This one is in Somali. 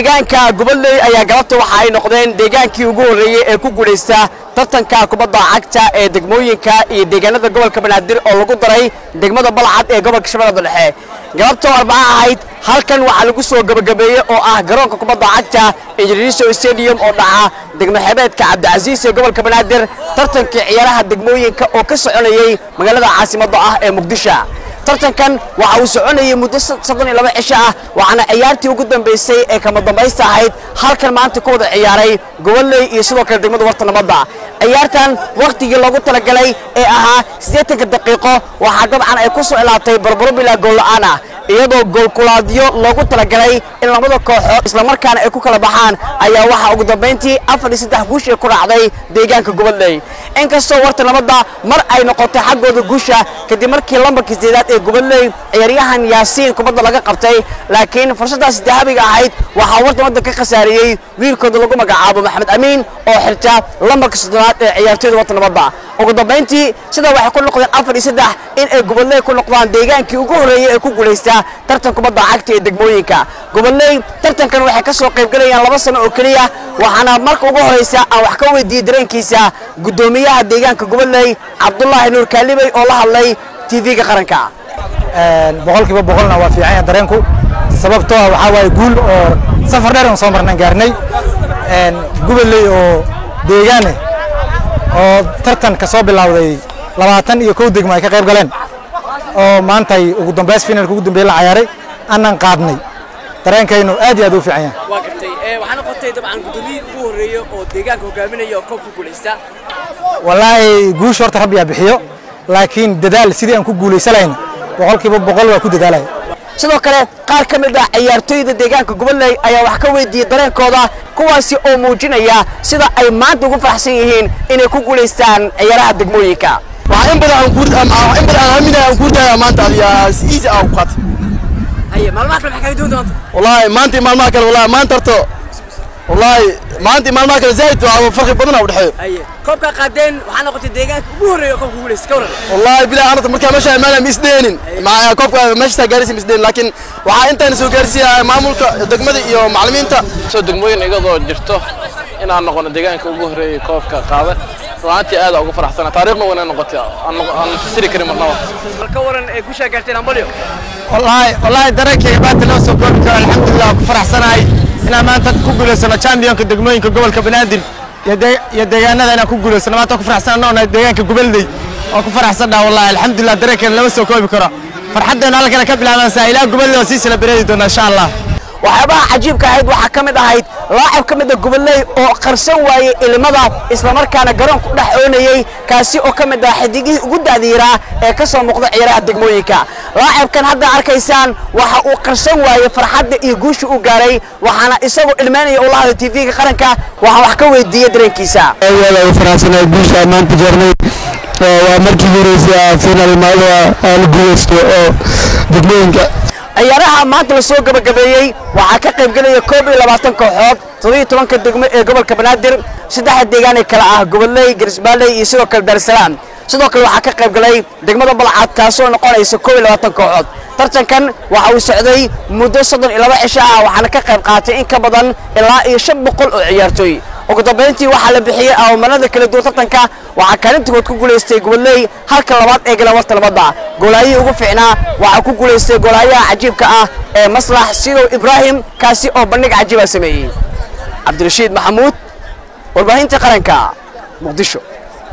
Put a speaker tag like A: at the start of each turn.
A: deegaanka gobolley ayaa galabta waxa ay noqdeen deegaankii ugu horreeyey ee ku guulaysta tartanka kubadda cagta ee degmooyinka iyo deegaanada gobolka banaadir oo lagu daray degmada balcad ee gobolka shabeellada dhexe galabta oo arbaca ahayd halkan waxaa lagu soo gebagabeeyey oo ah garoonka kubadda cagta injiniso stadium oo dhaca degmo xebeedka cabdicasiis ee gobolka banaadir tartankii ciyaaraha degmooyinka oo ka soconayey magaalada caasimadda ah ee muqdisho tartankan waxa uu soconayay muddo soddon iyo laba cisho ah waxaana ciyaartii ugu dambaysay ee kama dambaysta ahayd halkan maanta ku wada ciyaaray gobolley iyo sidoo kale degmada warta nabadda ciyaartan wakhtigii loogu talagalay ee ahaa siddeetanka daqiiqo waxaa dabcan ay ku soo ilaatay barbaro bilaa goolla'aan ah iyadoo goolkulaadyo loogu talagalay in labada kooxood islamarkaana ay ku kala baxaan ayaa waxaa ugu dambayntii afar iyo saddex guush ay ku raacday deegaanka gobolley inkastoo warta nabadda mar ay noqotay xaggooda guusha kadib markii lambarka sideedaad ee gobolley ciyaaryahan yaasiin kubadda laga qabtay laakiin fursaddaas dahabiga ahayd waxaa warta nabadda ka khasaariyey wiilkooda lagu magacaabo maxamed amiin oo xirta lambarka soddonaad ee ciyaartooyda warta nabadda ugu dambayntii sidaa waxay ku noqdeen afar iyo saddex in ay gobolley ku noqdaan deegaankii ugu horreeyey ee ku guulaysta tartan kubadda cagta ee degmooyinka gobolley tartankan waxay ka soo qaybgelayaan laba sano oo keliya waxaana marka ugu horraysa aan wax ka weydiiyey dareenkiisa guddoomiyaha deegaanka gobolley cabdulaahi nuur kaalibey oo la hadlay tv-ga qaranka
B: boqolkiiba boqolna waa fiican yahay dareenku sababtoo ah waxaa waaye guul oo safar dheer aan soo marnaan gaarnay gobolley oo deegaane oo tartan ka soo bilowday labaatan iyo kow degmo ay ka qayb galeen oo maantay ugu dambays finalka ugu dambeeye la cayaaray aanan qaadnay dareenkaynu aad iyo aad u fiican yahay
A: waa gartay waxaa noqotay dabcan guddoomiyihii ugu horreeyey oo deegaanka hogaaminaya oo koob ku guulaysta
B: wallaahi guusha horta rabbiyaa bixiyo laakiin dadaal sidii aan ku guulaysanayna boqolkiiba boqol waa ku dadaalaya
A: sidoo kale qaar ka mid ah ciyaartooyda deegaanka gobolley ayaa wax ka weydiiyey dareenkooda kuwaasi oo muujinaya sida ay maanta ugu faraxsan yihiin inay ku guulaystaan ciyaaraha degmooyinka
C: waxaa in badan aan ku in badan aan aaminaya aan ku daya maanta adiga si easy ah ku qaat
A: haye maalmaha kale maxay kaga duwan doonta
C: wallahi maanta iyo maalmaha kale wallahi maanta horta wallahi maanta iyo maalmaha kale zaid waa farqi badan u dhexeeyo
A: haye koobka qaadeen waxaa noqotay deegaanka ugu horreeya oo koobka guulaysta ka waran
C: wallahi bilahi anata markaa meesha imaanaya ma isdeenin ma koobka meesha gaaraysa ma isdeenin laakiin waxaa intaan soo gaarsiiya maamulka degmada iyo macallimiinta
D: soo degmooyin iyadoo jirto inaan noqono deegaanka ugu horreeyay koobka qaada runaantii aad ugu faraxsana taariikhna wayna noqotay aan fasiri karin marnaba
A: bal ka waran ee gushaa gaarteen ambalyo
B: wallaahi wallaahi dareenkayga maanta loo soo koobi karo alxamdulilah ku faraxsanahay inaan maanta ku guulaysano championka degmooyinka gobolka banaadir iyo deegaanada inaan ku guulaysano maanta ku faraxsanaa noonahay deegaanka gobolley oo ku faraxsannaha wallahi alxamdulilah dareenkeena lama soo koobi karo farxaddeena halkana ka bilaabansaa ilaa gobolley oo sii celebrate doona insha allah
A: waxyaabaha cajiibka ahayd waxaa ka mid ahayd laacab ka mid a gobolley oo qarsan waayey ilmada islamarkaana garoonku dhex oonayey kaasi oo ka mid ah xidigihii ugu daadiiraa ee ka soo muuqda ciyaaraha degmooyinka laacabkan hadda arkaysaan waxa uu qarsan waayey farxadda iyo guusha uu gaaray waxaana isagoo ilmeynaya ula hadlay tv-ga qaranka waxaan wax ka weydiiyey dareenkiisa
E: aad faraxsanahay guusha maanta jeernay waa markii horeysay final maada aan guuleysto oo degmooyinka
A: ciyaaraha maanta la soo gabagabeeyey waxaa ka qayb gelaya koob iyo labaatan kooxood toddobiyo tobanka degmo ee gobolka banaadir saddexda deegaan ee kale ah gobolley garisbaalley iyo sidoo kale daarsalaam sidoo kale waxaa ka qayb galay degmada balcad kaasoo noqonaysa koob iyo labaatan kooxood tartankan waxa uu socday muddo soddon iyo laba cisho ah waxaana ka qayb qaatay in ka badan ilaa iyo shan boqol oo ciyaartooy ugu dambayntii waxaa la bixiyey awamarada kala duwan tartanka waxaa kaalintagood ku guulaystay gobolley halka labaad ee galan warta nabadda goolaayihii ugu fiicnaa waxaa ku guulaystay goolaayaha cajiibka ah ee maslax sidow ibraahim kaasi oo bandhig cajiiba sameeyey cabdirashiid maxamuud warbaahinta qaranka muqdisho